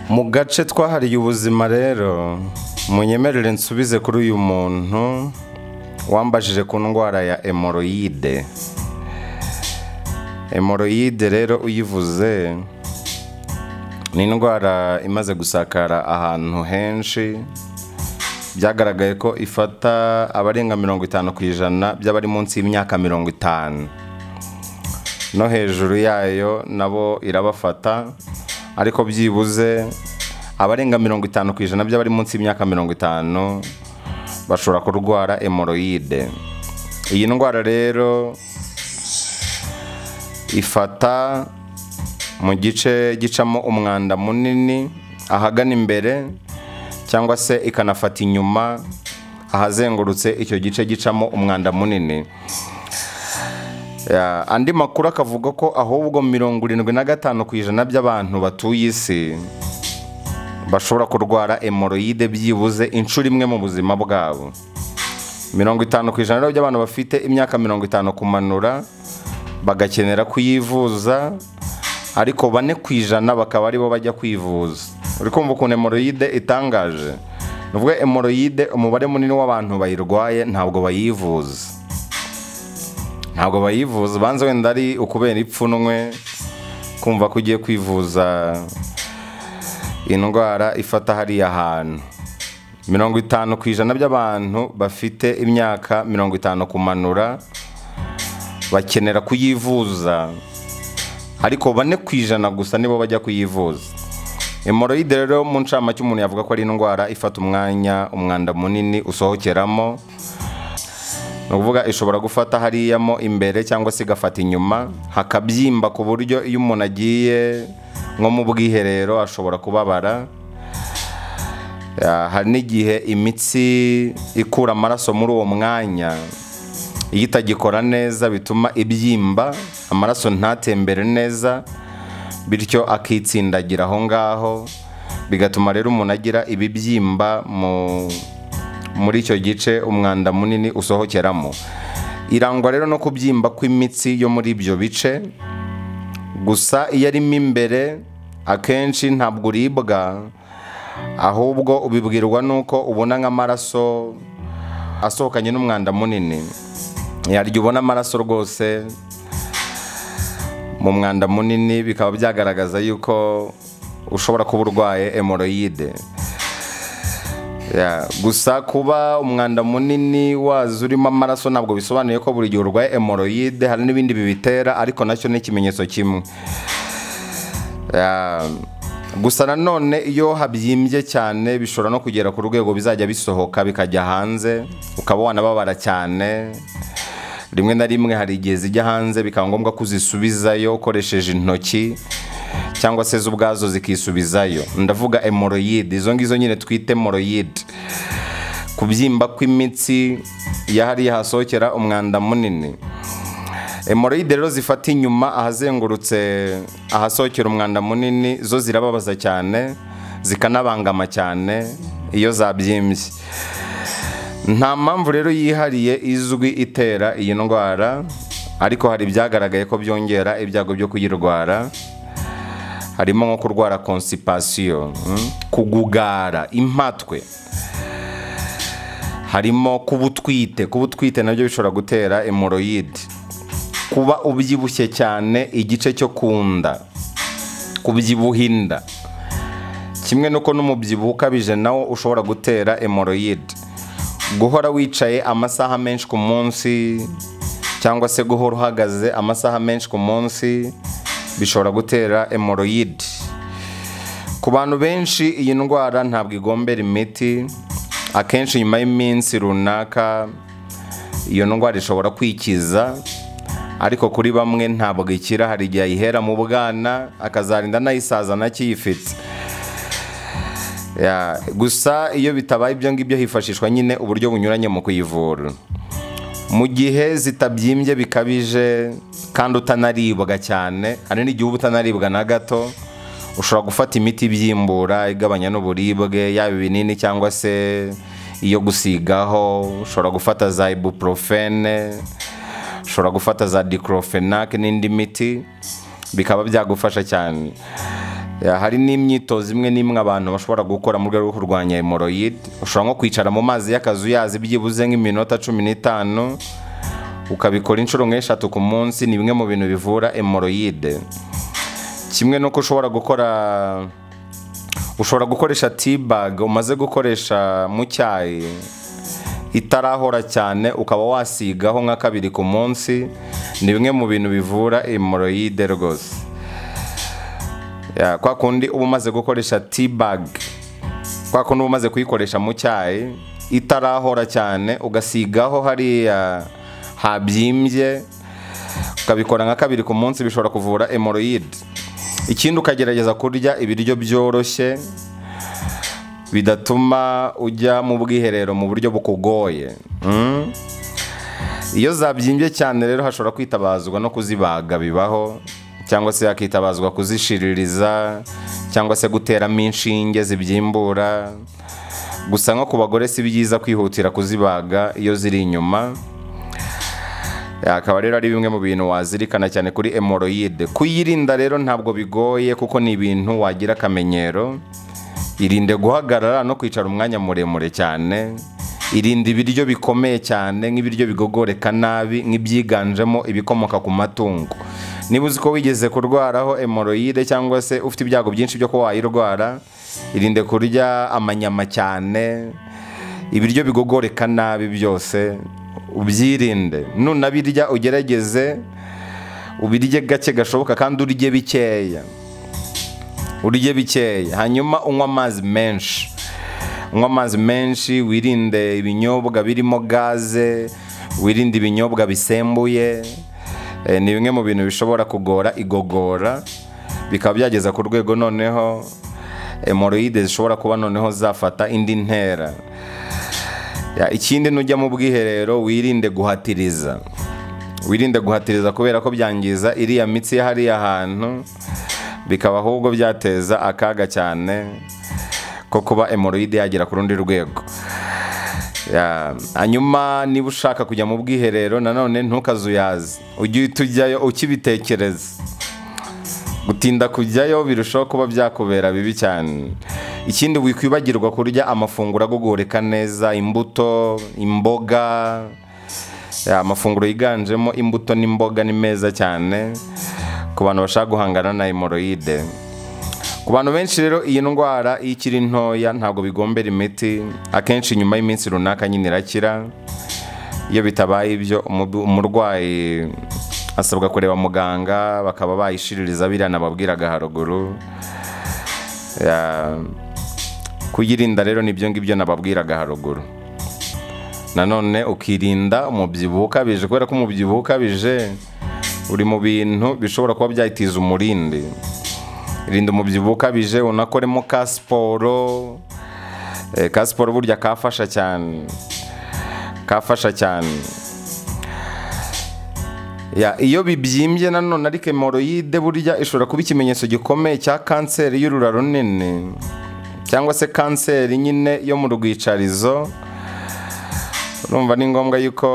mu gace twahariye ubuzima rero munyemerere nsubize kuri uyu muntu wambajije ku ndwara ya emoroyide emoroyide rero uyivuze ni indwara imaze gusakara ahantu henshi byagaragaye ko ifata abarenga mirongo itanu ku ijana by'abari munsi y'imyaka mirongo itanu no hejuru yayo nabo irabafata ariko byibuze abarenga mirongo itanu ku ijana by'abari munsi y'imyaka mirongo itanu bashobora kurwara emoroyide iyi ndwara rero ifata mu gice gicamo umwanda munini ahagana imbere cyangwa se ikanafata inyuma ahazengurutse icyo gice gicamo umwanda munini andi makuru akavuga ko ahubwo mirongo irindwi na gatanu ku ijana by'abantu batuye isi bashobora kurwara emoroyide byibuze inshuro imwe mu buzima bwabo mirongo itanu ku ijana by'abantu bafite imyaka mirongo itanu kumanura bagakenera kuyivuza ariko bane ku ijana bakaba aribo bajya kwivuza uri kumva ukuntu emoroyide itangaje ni ukuvuga emoroyide umubare munini w'abantu bayirwaye ntabwo bayivuza ntabwo bayivuza ubanza wenda ari ukubera ipfunwe kumva ko ugiye kwivuza indwara ifata hariya hantu mirongo itanu ku ijana by'abantu bafite imyaka mirongo itanu kumanura bakenera kuyivuza ariko bane ku ijana gusa nibo bajya kuyivuza emoroyide rero mu ncamake umuntu yavuga ko ari indwara ifata umwanya umwanda munini usohokeramo ni ukuvuga ishobora gufata hariyamo imbere cyangwa se igafata inyuma hakabyimba ku buryo iyo umuntu agiye nko mu bwiherero ashobora kubabara hari n'igihe imitsi ikura amaraso muri uwo mwanya iyo itagikora neza bituma ibyimba amaraso ntatembere neza bityo akitsindagira aho ngaho bigatuma rero umuntu agira ibibyimba mu muri icyo gice umwanda munini usohokeramo irangwa rero no kubyimba kw'imitsi yo muri ibyo bice gusa iyo arimo imbere akenshi ntabwo uribwa ahubwo ubibwirwa nuko ubona nk'amaraso asohokanye n'umwanda munini yaryo ubona amaraso rwose mu mwanda munini bikaba byagaragaza yuko ushobora kuba urwaye emoroyide gusa kuba umwanda munini waza urimo amaraso ntabwo bisobanuye ko buri gihe urwaye emoroyide hari n'ibindi bibitera ariko nacyo ni ikimenyetso kimwe gusa nanone iyo habyimbye cyane bishobora no kugera ku rwego bizajya bisohoka bikajya hanze ukaba wanababara cyane rimwe na rimwe hari igihe zijya hanze bikaba ngombwa ko uzisubizayo ukoresheje intoki cyangwa se zo ubwazo zikisubizayo ndavuga emoroyide izo ngizo nyine twite emoroyide kubyimba kw'imitsi iyo hariya hasohokera umwanda munini emoroyide rero zifata inyuma ahazengurutse ahasohokera umwanda munini zo zirababaza cyane zikanabangama cyane iyo zabyimbye nta mpamvu rero yihariye izwi itera iyi ndwara ariko hari ibyagaragaye ko byongera ibyago byo kuyirwara harimo nko kurwara konsipasiyo kugugara impatwe harimo kuba utwite kuba utwite nabyo bishobora gutera emoroyide kuba ubyibushye cyane igice cyo ku nda kubyibuha inda kimwe n'uko n'umubyibuho ukabije nawo ushobora gutera emoroyide guhora wicaye amasaha menshi ku munsi cyangwa se guhora uhagaze amasaha menshi ku munsi bishobora gutera emoroyide ku bantu benshi iyi ndwara ntabwo igombera imiti akenshi nyuma y'iminsi runaka iyo ndwara ishobora kwikiza ariko kuri bamwe ntabwo ikira hari igihe ayihera mu bwana akazarinda anayisaza anakiyifite gusa iyo bitabaye ibyo ngibyo hifashishwa nyine uburyo bunyuranye mu kuyivura mu gihe zitabyimbye bikabije kandi utanaribwa cyane hari n'igihe uba utanaribwa na gato ushobora gufata imiti ibyimbura igabanya n'uburibwe yaba ibinini cyangwa se iyo gusigaho ushobora gufata za ibuprofene ushobora gufata za dikorofenake n'indi miti bikaba byagufasha cyane Ya, hari n'imyitozo imwe n'imwe abantu bashobora gukora mu rwego rwo kurwanya hemoroyide ushobora nko kwicara mu mazi y'akazu yazi byibuze nk'iminota cumi n'itanu ukabikora inshuro nk'eshatu ku munsi ni bimwe mu bintu bivura hemoroyide kimwe nuko ushobora gukora ushobora gukoresha tibaga umaze gukoresha mu cyayi itarahora cyane ukaba wasigaho nka kabiri ku munsi ni bimwe mu bintu bivura hemoroyide rwose Ya, kwa kundi uba umaze gukoresha tibag kwa kundi uba umaze kuyikoresha mu cyayi itarahora cyane ugasigaho hariya habyimbye ukabikora nka kabiri ku munsi bishobora kuvura hemoroyide ikindi ukagerageza kurya ibiryo byoroshye bidatuma ujya mu bwiherero mu buryo bukugoye Mm. iyo zabyimbye cyane rero hashobora kwitabazwa no kuzibaga bibaho cyangwa se hakitabazwa kuzishiririza cyangwa se guteramo inshinge zibyimbura gusa nko ku bagore si byiza kwihutira kuzibaga iyo ziri inyuma Ya, akaba rero ari bimwe mu bintu wazirikana cyane kuri hemoroyide kuyirinda rero ntabwo bigoye kuko ni ibintu wagira akamenyero irinde guhagarara no kwicara umwanya muremure cyane irinde ibiryo bikomeye cyane nk'ibiryo bigogoreka nabi nk'ibyiganjemo ibikomoka ku matungo niba uzi ko wigeze kurwaraho hemoroyide cyangwa se ufite ibyago byinshi byo kuba wayirwara irinde kurya amanyama cyane ibiryo bigogoreka nabi byose ubyirinde nunabirya ugerageze ubirye gake gashoboka kandi urye bikeya urye bikeya hanyuma unywe amazi menshi unywe amazi menshi wirinde ibinyobwa birimo gaze wirinde ibinyobwa bisembuye Eh, ni bimwe mu bintu bishobora kugora igogora bikaba byageza ku rwego noneho hemoroyide zishobora kuba noneho zafata indi ntera Ya, ikindi nujya mu bwiherero wirinde guhatiriza wirinde guhatiriza kubera ko byangiza iriya mitsi ya hariya hantu bikaba ahubwo byateza akaga cyane ko kuba hemoroyide yagera ku rundi rwego Ya, hanyuma niba ushaka kujya mu bwiherero nanone ntukazuyaze ujye uhita ujyayo ukibitekereza gutinda kujyayo birushaho kuba byakubera bibi cyane ikindi wikwibagirwa kurya amafunguro agogoreka neza imbuto imboga Ya, amafunguro yiganjemo imbuto n'imboga ni meza cyane ku bantu bashaka guhangana na hemoroyide ku bantu benshi rero iyi ndwara iyo ikiri ntoya ntabwo bigombera imiti akenshi nyuma y'iminsi runaka nyine irakira iyo bitabaye ibyo umubu- umurwayi asabwa kureba muganga bakaba bayishiririza biriya nababwiraga haruguru Ya, kuyirinda rero nibyo ngibyo nababwiraga haruguru nanone ukirinda umubyibuho ukabije kubera ko umubyibuho ukabije uri mu bintu bishobora kuba byayitiza umurindi rinda umubyibuho ukabije unakoremo ka siporo Eh, ka siporo burya kafasha cyane kafasha cyane Ya, iyo bibyimbye nanone ariko hemoroyide burya ishobora kuba ikimenyetso gikomeye cya kanseri y'urura runini cyangwa se kanseri nyine yo mu rwicarizo urumva ni ngombwa yuko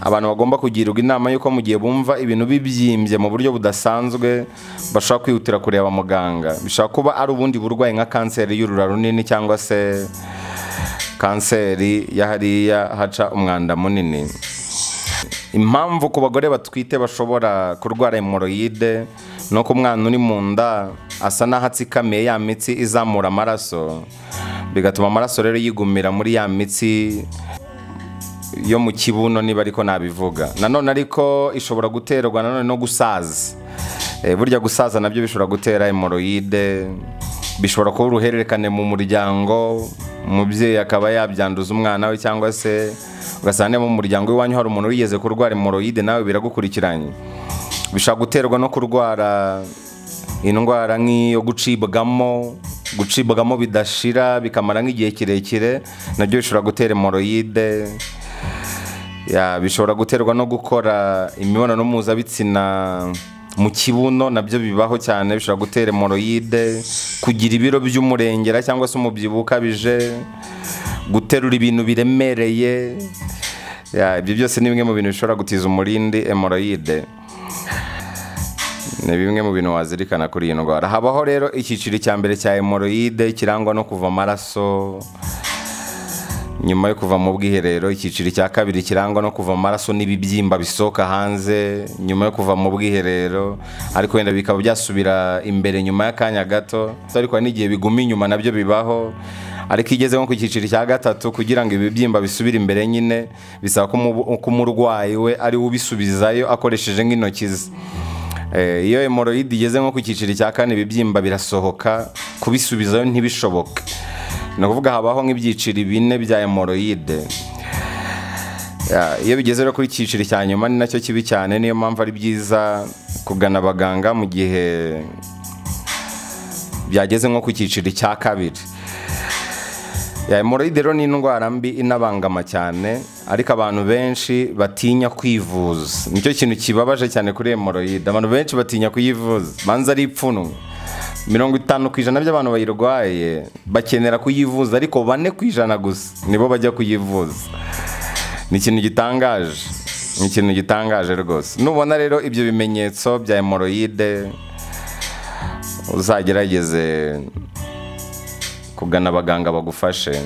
abantu bagomba kugirwa inama y'uko mu gihe bumva ibintu bibyimbye mu buryo budasanzwe bashobora kwihutira kureba muganga bishobora kuba ari ubundi burwayi nka kanseri y'urura runini cyangwa se kanseri ya hariya haca umwanda munini impamvu ku bagore batwite bashobora kurwara hemoroyide ni uko umwana uri mu nda asa n'aho atsikamiye ya mitsi izamura amaraso bigatuma amaraso rero yigumira muri ya mitsi yo mu kibuno niba ariko nabivuga nanone ariko ishobora guterwa nanone no gusaza Eh, burya gusaza nabyo bishobora gutera hemoroyide bishobora kuba uruhererekane mu muryango umubyeyi akaba yabyanduza umwana we cyangwa se ugasanga niba mu muryango w'iwanyu hari umuntu wigeze kurwara hemoroyide nawe biragukurikiranye bishobora guterwa no kurwara indwara nk'iyo gucibwamo gucibwamo bidashira bikamara nk'igihe kirekire nabyo bishobora gutera hemoroyide ya bishobora guterwa no gukora imibonano mpuzabitsina mu kibuno nabyo bibaho cyane bishobora gutera hemoroyide kugira ibiro by'umurengera cyangwa se umubyibuho ukabije guterura ibintu biremereye Ya, ibyo byose ni bimwe mu bintu bishobora gutiza umurindi hemoroyide ni bimwe mu bintu wazirikana kuri iyi ndwara habaho rero icyiciro cya mbere cya hemoroyide kirangwa no kuva amaraso nyuma yo kuva mu bwiherero icyiciro cya kabiri kirangwa no kuva amaraso n'ibibyimba bisohoka hanze nyuma yo kuva mu bwiherero ariko wenda bikaba byasubira imbere nyuma y'akanya gato ariko hari n'igihe biguma inyuma nabyo bibaho ariko iyo ugeze nko ku cyiciro cya gatatu kugira ngo ibibyimba bisubire imbere nyine bisaba ko umu- ko umurwayi we ari we ubisubizayo akoresheje nk'intoki ze Eh, iyo hemoroyide igeze nko ku cyiciro cya kane ibibyimba birasohoka kubisubizayo ntibishoboke ni ukuvuga habaho nk'ibyiciro bine bya hemoroyide Ya, iyo bigeze rero kuri icyiciro cya nyuma ni nacyo kibi cyane niyo mpamvu ari byiza kugana abaganga mu gihe byageze nko ku cyiciro cya kabiri Ya, hemoroyide rero ni indwara mbi inabangama cyane ariko abantu benshi batinya kwivuza nicyo kintu kibabaje cyane kuri hemoroyide abantu benshi batinya kuyivuza banza ari ipfunwe mirongo itanu ku ijana by'abantu bayirwaye bakenera kuyivuza ariko bane ku ijana gusa nibo bajya kuyivuza ni ikintu gitangaje ni ikintu gitangaje rwose nubona rero ibyo bimenyetso bya hemoroyide uzagerageze kugana abaganga bagufashe